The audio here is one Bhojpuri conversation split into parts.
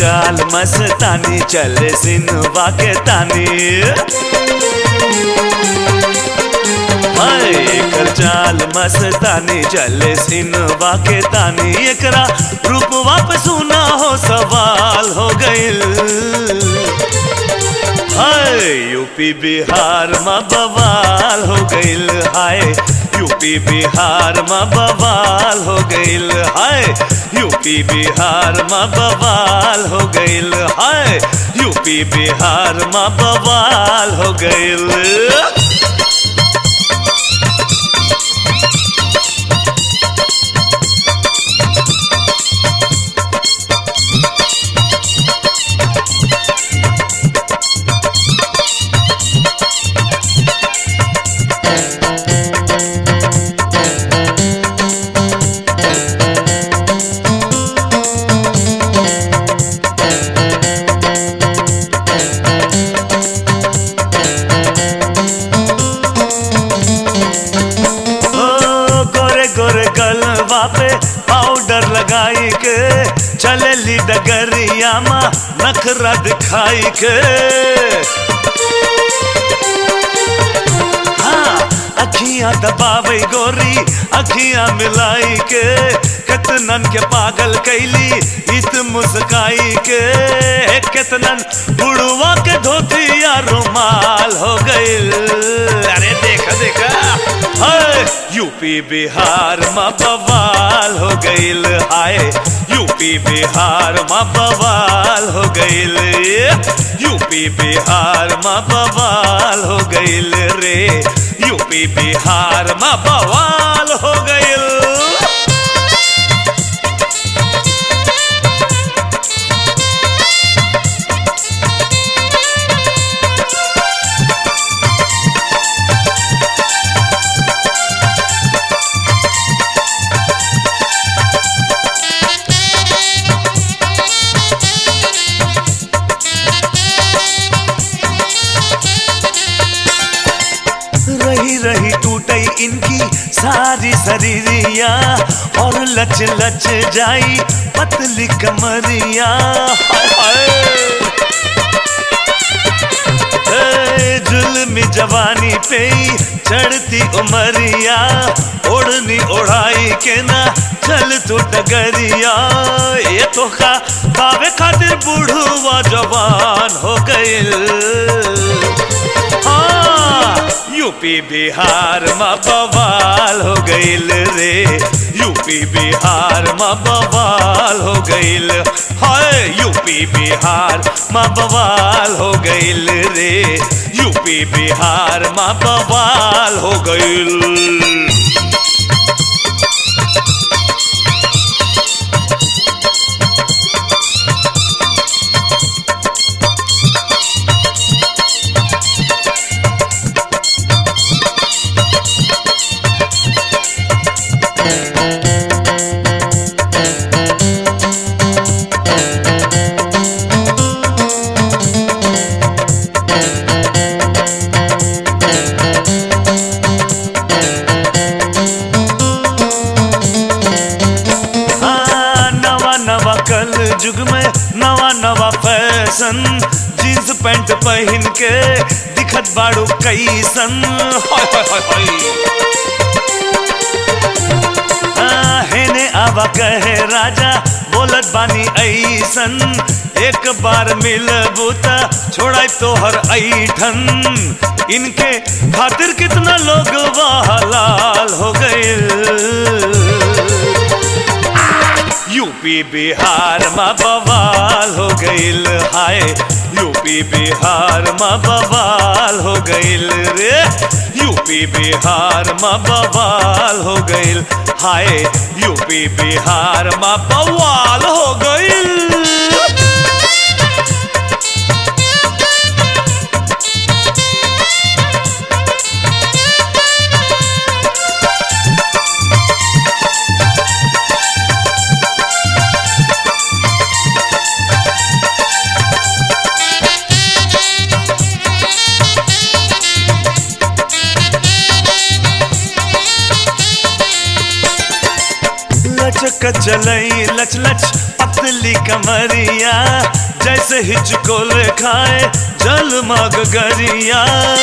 चाल मस्तानी चले सिनवा के तानी हाय एकर चाल मस्तानी चले सिनवा के तानी एकरा रूप वापस सुना हो सवाल हो गइल हाय यूपी बिहार में बवाल हो गइल हाय यूपी बिहार में बवाल हो गइल हाय यूपी बिहार में बवाल हो गइल हाय यूपी बिहार में बवाल हो गइल ओ गोरे गोरे गलवा पे पाउडर लगाई के चलेली डगरिया मा नखरा दिखाई के हाँ अखियां दबावे गोरी अखियां मिलाई के कितनन के पागल कैली इत मुस्काई के कितनन बुढ़वा के धोतिया रुमाल हो गइल अरे देखा देखा हाय यूपी बिहार में बवाल हो गइल हाय यूपी बिहार में बवाल हो गइल यूपी बिहार में बवाल हो गइल रे यूपी बिहार में बवाल हो गइल रही रही टूटई इनकी सारी शरीरिया और लच लच जाई पतली कमरिया हाय हाय ए, जुल्मी जवानी पे ही चढ़ती उमरिया ओढ़नी ओढ़ाई के ना चल तू डगरिया ये तो का पावे खातिर बूढ़वा जवान हो गइल हाँ, यूपी बिहार में बवाल हो गइल रे यूपी बिहार में बवाल हो गइल हाय यूपी बिहार में बवाल हो गइल रे यूपी बिहार में बवाल हो गइल हाँ, नवा नवा कल युग में नवा नवा फैशन जींस पैंट पहन के दिखत बाड़ू कैसन हाय हाय हाय हाय हाँ, हेने आवा कहे राजा बोलत बानी ऐसन एक बार मिलबू त छोड़ाई तोहर ऐठन इनके खातिर कितना लोग लाल हो गए यूपी बिहार में बवाल हो गइल हाय यूपी बिहार में बवाल हो गइल रे यूपी बिहार में बवाल हो गइल हाय यूपी बिहार में बवाल हो गइल के चलई लच लच पतली कमरिया जैसे हिचकोल खाए जल मग गरिया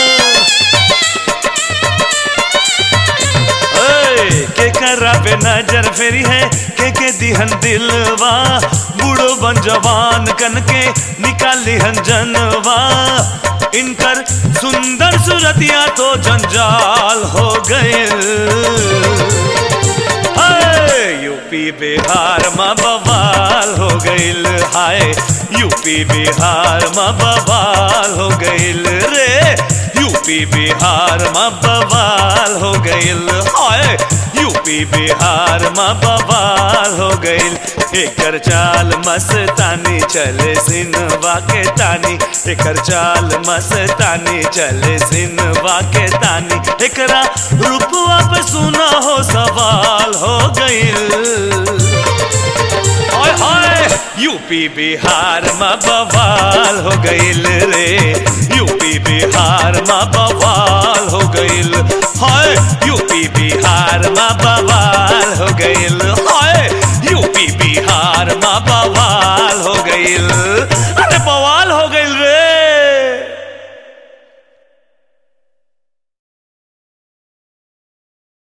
ओए, के करा पे नजर फेरी है के के दिहन दिलवा बूढ़ो बन जवान कन के निकाली हन जनवा इनकर सुंदर सूरतिया तो जंजाल हो गए यूपी बिहार में बवाल हो गईल हाय यूपी बिहार में बवाल हो गईल रे यूपी बिहार में बवाल हो गईल हाय यूपी बिहार में बवाल हो गईल एकर चाल मस्तानी चले सिनवा के तानी एकर चाल मस्तानी चले सिनवा के तानी एकरा रूपवा पे सुना हो सवाल हो गईल हाय हाय यूपी बिहार में बवाल हो गईल रे यूपी बिहार में बवाल हो गईल हाय यूपी बिहार में बवाल हो गईल हाय यूपी बिहार में बवाल हो गईल अरे बवाल